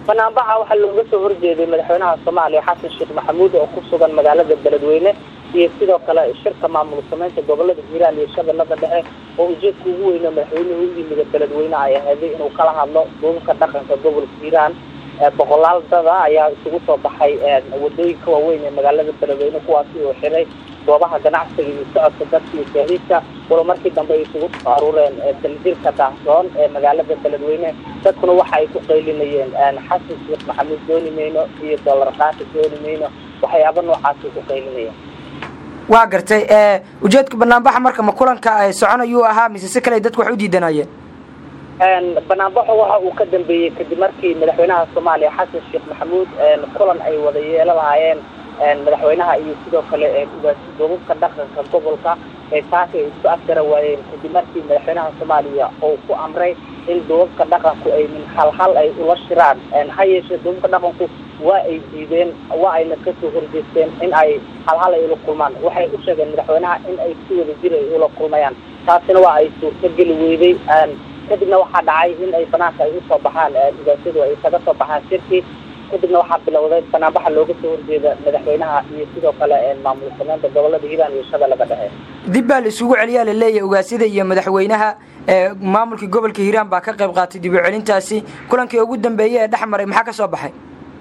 banaanbaxa waxaa looga soo horjeeday madaxweynaha soomaaliya xasan sheekh maxamuud oo ku sugan magaalada beledweyne iyo sidoo kale shirka maamul sameynta gobolada hiiraan iyo shabeellada dhexe oo ujeedka ugu weyne madaxweynuhu u yimida beledweyne ay aheeday inuu kala hadlo duubabka dhaqanka gobolka hiiraan boqolaal dada ayaa isugu soo baxay wadooyinka waaweyn ee magaalada beledweyne kuwaasi oo xiray goobaha ganacsiga iyo socodka dadka iyo gaadiidka walo markii dambe ay isugu soo aruureen daljirka daahsoon ee magaalada beledweyne dadkuna waxa ay ku qaylinayeen xasan sheekh maxamuud dooni mayno iyo dollar qaati dooni mayno waxyaaba noocaasay ku qaylinayeen waa gartay ujeedka banaanbaxa marka ma kulanka soconayuu ahaa mise si kale dadku wax u diidanayeen banaanbaxo waxa uu ka dambeeyey kadib markii madaxweynaha soomaaliya xasan sheekh maxamuud kulan ay wada yeelo lahaayeen madaxweynaha iyo sidoo kale duubabka dhaqanka gobolka ee taasi ay isku afgara waayeen kadib markii madaxweynaha soomaaliya uu ku amray in duubabka dhaqanku ay min halhal ay ula shiraan ha yeeshee duubabka dhaqanku waa ay diideen waa ayna kasoo horjeesteen in ay halhal ay ula kulmaan waxay u sheegeen madaxweynaha in ay si wada jir ay ula kulmayaan taasina waa ay suurtogeli weyday kadibna waxaa dhacay in ay banaanka ay usoo baxaan ugaasadu ay kaga soo baxaan shirkii kadibna waxaa bilowday banaanbaxa looga soo horjeeda madaxweynaha iyo sidoo kale maamul sameynta gobolada hiiraan iyo shabeellada dhexe dib baa la isugu celiyaa laleeyahay ugaasyada iyo madaxweynaha maamulka gobolka hiiraan baa ka qayb qaatay dib u celintaasi kulankii ugu dambeeyey ee dhex maray maxaa ka soo baxay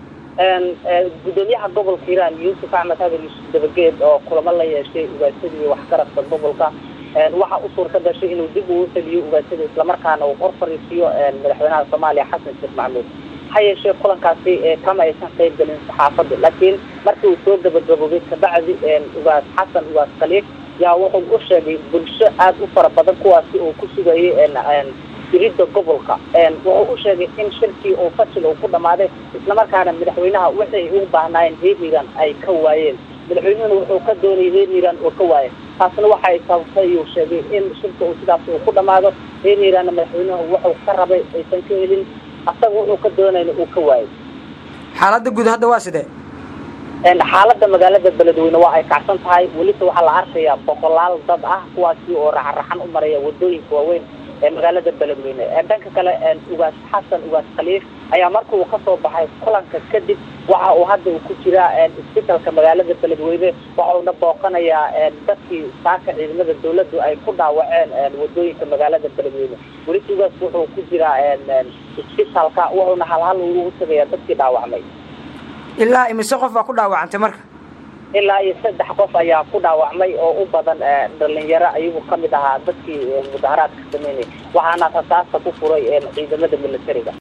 gudoomiyaha gobolka hiiraan yuusuf axmed hadan yuusuf dabageed oo kulamo la yeeshay ugaasyada iyo waxgaradka gobolka waxa u suurta gashay inuu dib uu celiyo ugaasyada islamarkaana uu hor fariisiyo madaxweynaha soomaaliya xasan sheekh maxamuud ha yeeshee kulankaasi kama aysan qayb gelin saxaafadda laakiin markii uu soo gabagaboobay kabacdi ugaas xasan ugaas khaliif yaa wuxuu u sheegay bulsho aada u fara badan kuwaasi oo ku sugayay diridda gobolka wuxuu u sheegay in shirkii oo fashil uu ku dhammaaday islamarkaana madaxweynaha waxay u baahnaayeen reer hiiraan ay ka waayeen madaxweynuhuna wuxuu ka doonayay reer hiiraan oo ka waayeen taasna waxa ay sababtay uu sheegay in shirka uu sidaas uu ku dhammaado reer hiiraanna madaxweynuhu wuxuu ka rabay aysan ka helin asaga wuxuu ka doonayna uu ka waayay xaaladda guud hadda waa sidee xaaladda magaalada beledweyne waa ay kacsan tahay welise waxaa la arkayaa boqolaal dad ah kuwaasi oo raxan-raxan u maraya wadooyinka waaweyn ee magaalada beledweyne dhanka kale ugaas xasan ugaas khaliif ayaa marka uu kasoo baxay kulanka kadib waxa uu hadda uu ku jiraa isbitalka magaalada beledweyne waxa uuna booqanayaa dadkii saaka ciidamada dawladdu ay ku dhaawaceen wadooyinka magaalada beledweyne welise ugaas wuxuu ku jiraa isbitalka wuxuuna halhal ugu tagayaa dadkii dhaawacmay ilaa imise qof baa ku dhaawacantay marka ilaa iyo saddex qof ayaa ku dhaawacmay oo u badan dhalinyaro ayagu kamid ahaa dadkii mudaharaadka sameynaya waxaana rasaasta ku furay ciidamada militariga